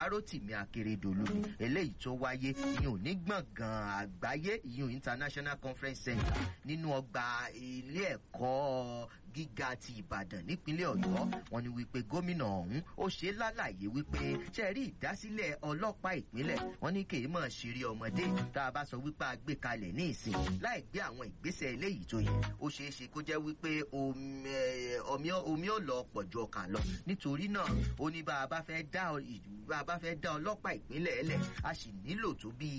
Rotimi Akeredolu eléyìí tó wáyé ìyún ní gbọ̀ngàn àgbáyé ìyún International Conference Center nínú ọgbà ilé ẹ̀kọ́ gíga ti Ìbàdàn nípínlẹ̀ Ọ̀yọ́ wọ́n ní wípé gómìnà ọ̀hún ó ṣe lálàyé wípé ṣe rí ìdásílẹ̀ ọlọ́pàá ìpínlẹ̀ wọ́n ní kì í mọ̀ ṣeré ọmọdé tá a bá sọ wípé a gbé kalẹ̀ ní ìsìn láì gbé àwọn ìgbésẹ̀ eléyìí tó yẹ ó ṣeé ṣe kó jẹ́ wípé omi ò lọ pọ̀ ju ọkà lọ nítorí náà ó ní bá a bá fẹ́ dá bá a bá fẹ́ dá ọlọ́pàá ìpínlẹ̀ ẹlẹ̀ a sì nílò tó bí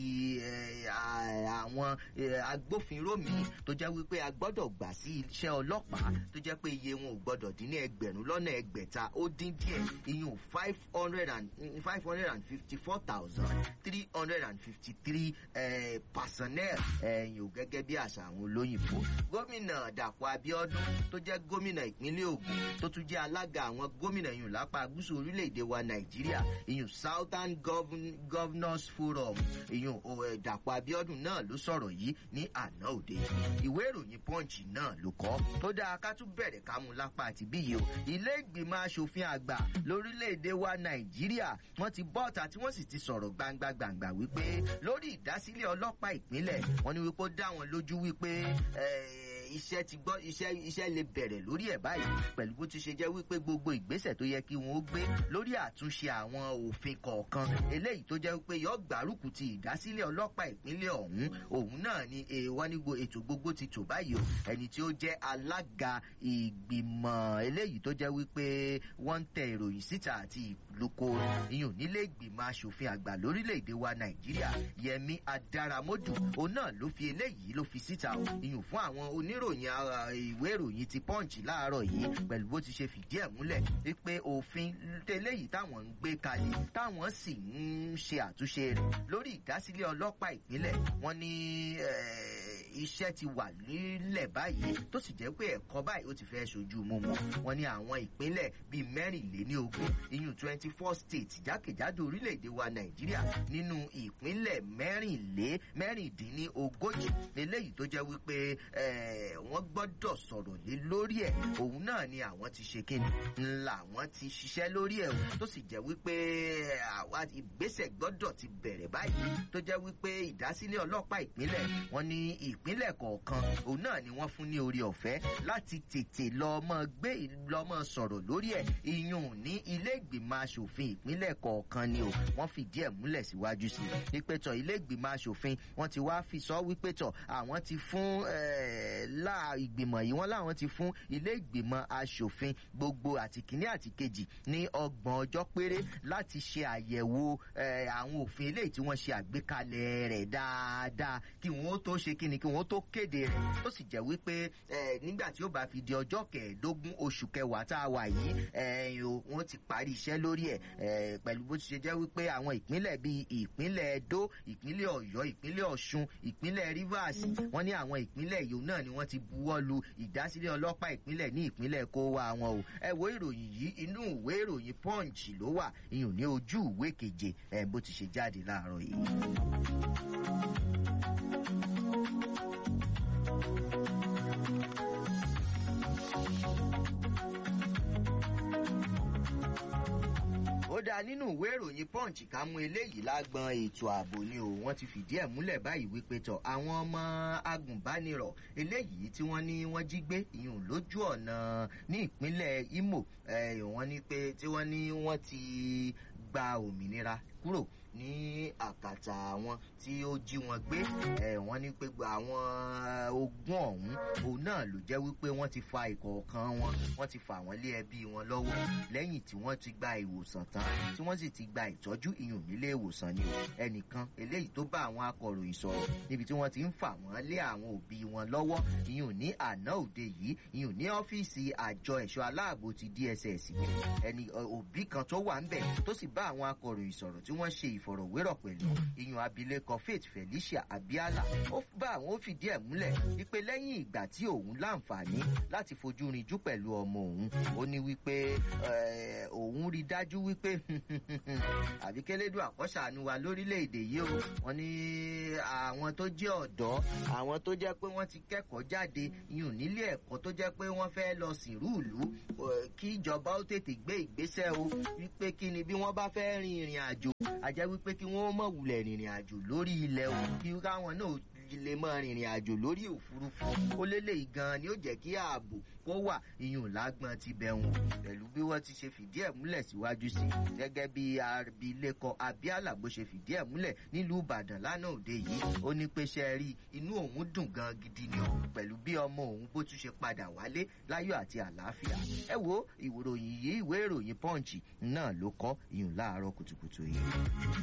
àwọn agbófinró míì tó jẹ́ wípé a gbọ́dọ̀ gbà sí iṣẹ́ ọlọ́pàá tó jẹ́ pé iye wọn ò gbọ́dọ̀ dín ní ẹgbẹ̀rún lọ́nà ẹgbẹ̀ta ó dín díẹ̀ iyún five hundred and five hundred and fifty four thousand three hundred and fifty three personnel ẹ̀yìn ò gẹ́gẹ́ bí àṣà àwọn olóyìnbó gómìnà Dàpọ̀ Abíọ́dún tó jẹ́ gómìnà ìpínlẹ̀ Ògùn tó tún jẹ́ alága àwọn gómìnà yìí lápá gúúsù orílẹ̀-èdè wa Nàìjíríà ìyún Southern Governors Forum ìyún Dàpọ̀ Abíọ́dún náà ló sọ̀rọ̀ yìí ní àná òde ìwé ìròyìn Punch náà ló kọ tó dáa ká tún bẹ̀rẹ̀ ká mú lápá àti bíyì o ilé ìgbìmọ̀ asòfin àgbà lórílẹ̀‐èdè wa nàìjíríà wọ́n ti bọ́ ọ̀tà tí wọ́n sì ti sọ̀rọ̀ gbangba gbangba wípé lórí ìdásílẹ̀ ọlọ́pàá ìpínlẹ̀ wọ́n ní wípé ó dá wọn lójú wípé iṣẹ́ ti gbọ́ iṣẹ́ iṣẹ́ lè bẹ̀rẹ̀ lórí ẹ̀ báyìí pẹ̀lú bó ti ṣe jẹ́ wípé gbogbo ìgbésẹ̀ tó yẹ kí wọ́n ó gbé lórí àtúnṣe àwọn òfin kọ̀ọ̀kan eléyìí tó jẹ́ wípé yọ gbárùkù ti ìdásílẹ̀ ọlọ́pàá ìpínlẹ̀ ọ̀hún òun náà ni wọ́n ní ètò gbogbo ti tò báyìí o ẹni tí ó jẹ́ alága ìgbìmọ̀ eléyìí tó jẹ́ wípé wọ́n ń tẹ ìròyìn síta àti ìlúkọ ìyún nílé ìgbìmọ̀ asòfin àgbà lórílẹ̀‐èdè wa nàìjíríà yẹmi adaramodu òun náà ló fi eléyìí ló fi síta o ìyún fún àwọn oníròyìn ìwé ìròyìn ti punch láàárọ̀ yìí pẹ̀lú bó ti ṣe fìdí ẹ̀ múlẹ̀ wípé òfin eléyìí táwọn ń gbé kalẹ̀ táwọn sì ń ṣe àtúnṣe rẹ̀ lórí ìdásílẹ̀ ọlọ́pàá ìpínlẹ̀ wọ́n ní iṣẹ́ ti wà nílẹ̀ báyìí tó sì jẹ́ pé ẹ̀kọ́ báyìí ó ti fẹ́ ṣojú mímu wọn ní àwọn ìpínlẹ̀ bíi mẹ́rìnléníogún iyún twenty four states jákèjádò orílẹ̀-èdè wa nàìjíríà nínú ìpínlẹ̀ mẹ́rìnlé mẹ́rìndínlógójì eléyìí tó jẹ́ wípé wọ́n gbọ́dọ̀ sọ̀rọ̀ lé lórí ẹ̀ òun náà ni àwọn ti ṣe kíni ńlá àwọn ti ṣiṣẹ́ lórí ẹ̀ tó sì jẹ́ wípé àwa ìgbésẹ̀ gbọ́dọ̀ ti bẹ̀rẹ̀ báyìí tó jẹ́ wípé ìdásílẹ̀ ọlọ́pàá ìpínlẹ̀ wọn ní ìpínlẹ̀ kọ̀ọ̀kan òun náà ni wọ́n fún ní orí ọ̀fẹ́ láti tètè lọ́mọ gbé lọ́mọ sọ̀rọ̀ lórí ẹ̀ iyùn ní ilé ìgbìmọ̀ asòfin ìpínlẹ̀ kọ̀ọ̀kan ni o wọ́n fìdí ẹ̀ múlẹ̀ síwájú sí i ìpẹ́tọ̀ ilé ìgbìmọ̀ asòfin wọ́n ti wá fi sọ wípé tọ̀ àwọn ti fún láà ìgbìmọ̀ yìí wọ́n láwọn ti fún ilé ìgbìmọ̀ asòfin gbogbo àti kìíní àti kejì ní ọgbọ̀n ọjọ́ péré láti ṣe àyẹ̀wò àwọn òfin eléyìí tí wọ́n ṣe àgbékalẹ̀ rẹ̀ dáadáa kí wọ́n tó ṣe kíni kí wọ́n tó kéde rẹ̀ tó sì jẹ́ wípé nígbà tí ó bá fi di ọjọ́ kẹẹ̀ẹ́dógún oṣù kẹwàá tá a wà yìí wọ́n ti parí iṣẹ́ lórí ẹ̀ pẹ̀lú bó ti ṣe jẹ́ wípé àwọn ìpínlẹ̀ bíi ìpínlẹ̀ Edo ìpínlẹ̀ Ọ̀yọ́ ìpínlẹ̀ Ọ̀ṣun ìpínlẹ̀ Rivers wọ́n ní àwọn ìpínlẹ̀ yìí náà ni wọ́n ti buwọ́ lu ìdásílẹ̀ ọlọ́pàá ìpínlẹ̀ ní ìpínlẹ̀ kó wa wọn o ẹ wo ìròyìn yìí inú ìwé ìròyìn Punch ló wà ìyún ní ojú ìwé keje ẹ bó ti ṣe jáde láàárọ̀ yìí. dáa nínú ìwé ìròyìn punch ká mú eléyìí lágbọn ètò ààbò ni o wọ́n ti fìdí ẹ̀ múlẹ̀ báyìí wípé tọ̀ àwọn ọmọ agùnbánirọ̀ eléyìí tí wọ́n ní wọ́n jí gbé ìyún lójú ọ̀nà ní ìpínlẹ̀ Imo wọ́n ní pé tí wọ́n ní wọ́n ti gba òmìnira kúrò ní àkàtà àwọn tí ó jí wọn gbé ẹ wọ́n ní pé àwọn ogún ọ̀hún òun náà ló jẹ́ wípé wọ́n ti fa ìkọ̀ọ̀kan wọn wọ́n ti fà wọ́n lé ẹbí wọn lọ́wọ́ lẹ́yìn tí wọ́n ti gba ìwòsàn tán tí wọ́n sì ti gba ìtọ́jú ìyún nílé ìwòsàn ni o ẹnìkan eléyìí tó bá àwọn akọ̀ròyìn sọ̀rọ̀ níbi tí wọ́n ti ń fà wọ́n lé àwọn òbí wọn lọ́wọ́ ìyún ní àná òde yìí ìyún ní ọ́fíìsì àjọ ẹ̀ṣọ́ aláàbò ti DSS ẹni òbí kan tó wà ń bẹ̀ tó sì bá àwọn akọ̀ròyìn sọ̀rọ̀ tí wọ́n ṣe ìfọ̀rọ̀wérọ̀ pẹ̀lú ìyún abilékọ faith felicia abiala ó bá àwọn ó fìdí ẹ̀ múlẹ̀ wípé lẹ́yìn ìgbà tí òun láǹfààní láti fojú rinjú pẹ̀lú ọmọ òun ó ní wípé òun rí dájú wípé àbíkẹ́lẹ́dùn àkọ́ṣàánú wa lórílẹ̀‐èdè yìí o wọ́n ní àwọn tó jẹ́ ọ̀dọ́ àwọn tó jẹ́ pé wọ́n ti kẹ́kọ̀ọ́ jáde ìyún nílé ẹ̀kọ́ tó jẹ́ pé wọ́n fẹ́ lọ sìnrú ìlú kí ìjọba ó tètè gbé ìgbésẹ̀ o wípé kí ni bí wọ́n bá fẹ́ rin ìrìn àjò àjẹ́ wípé kí wọ́n mọ̀ wulẹ̀ rìnrìn àjò lórí ilẹ̀ o kí káwọn náà lè mọ rìnrìn àjò lórí òfurufú ó lélẹ̀ gan ni ó jẹ́ kí ààbò kó wà iyùn lágbọn ti bẹ̀wọ̀n pẹ̀lú bí wọ́n ti ṣe fìdí ẹ̀ múlẹ̀ síwájú sí gẹ́gẹ́ bí abilékọ abiala bó ṣe fìdí ẹ̀ múlẹ̀ nílùú ìbàdàn lánàá òde yìí ó ní pé ṣe rí inú òun dùn gan gidi ni pẹ̀lú bí ọmọ òun bó tún ṣe padà wálé láyọ̀ àti àlàáfíà ẹ wo ìròyìn yìí ìwé ìròyìn punch náà ló kọ́ iyùn láàárọ̀ kùtùkùtù yìí.